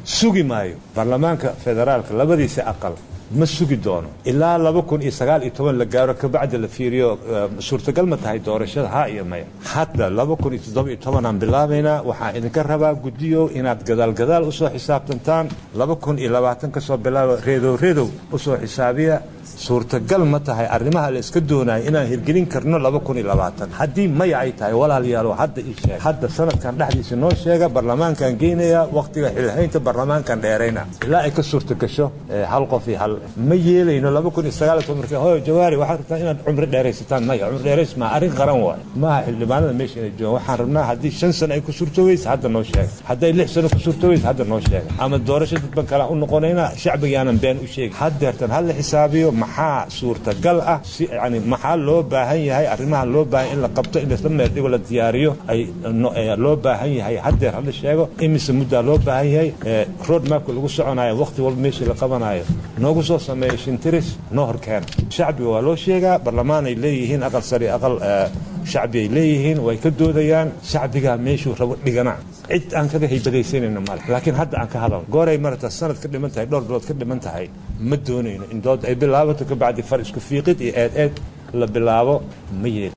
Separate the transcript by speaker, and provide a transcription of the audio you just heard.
Speaker 1: sugi maayo baarlamaanka federaalka labadiisa aqal ma sugi doono ilaa laba kun iyo sagaal iyo toban la gaaro kabacdi la fiiriyo suurtagal ma tahay doorashada ha iyo maya hadda laba kun iyo toddoba iyo tobanaan bilaabaynaa waxaan idinka rabaa guddiyo inaad gadaal gadaal usoo xisaabtantaan laba kun iyo labaatan ka soo bilaaba reedow reedow usoo xisaabiya suurtagal ma tahay arrimaha la iska doonaya inaan hirgelin karno laba kun iyo labaatan haddii maya ay tahay walaalayaalo hadda ii sheeg hadda sanadkan dhexdiisa noo sheega barlamaankan geynaya wakhtiga xilhaynta barlamaankan dheerayna ilaa ay ka suurta gasho hal qof iyo hal ma yeelayno laba kun iyo sagaal toban markii hooyo jawaari waxaad rabtaa inaad cumri dheeraysataan maya cumri dheerays maa arrin qaran waayo maaha xildhibaanada meesha inay joogaan waxaan rabnaa haddii shan sano ay ku suurtoobeysa hadda noo sheega hadday lix sano ku suurtoobeysa hadda noo sheega ama doorasho dadban kale u noqonayna shacbigaanan been u sheegin haddeertan ha la xisaabiyo maxaa suurtagal ah si yani maxaa loo baahan yahay arrimaha loo baahan in la qabto in laisla meerdhigo la diyaariyo ay loo baahan yahay haddeer hala sheego imise muddaa loo baahan yahay road mapka lagu soconayo wakhti walba meeshii la qabanayo noogu soo sameeya shintiris noo horkeena shacbiga waa loo sheegaa barlamaan ay leeyihiin aqal sari aqal shacbi ay leeyihiin way ka doodayaan shacbigaa meeshuu rabo dhigana cid aan kaga haybadaysanayno male laakiin hadda aan ka hadalno gooray marata sanad ka dhiman tahay dhowr bilood ka dhiman tahay ma doonayno in dood ay bilaabato kabacdi far isku fiiqid iyo eed eed la bilaabo ma yeeli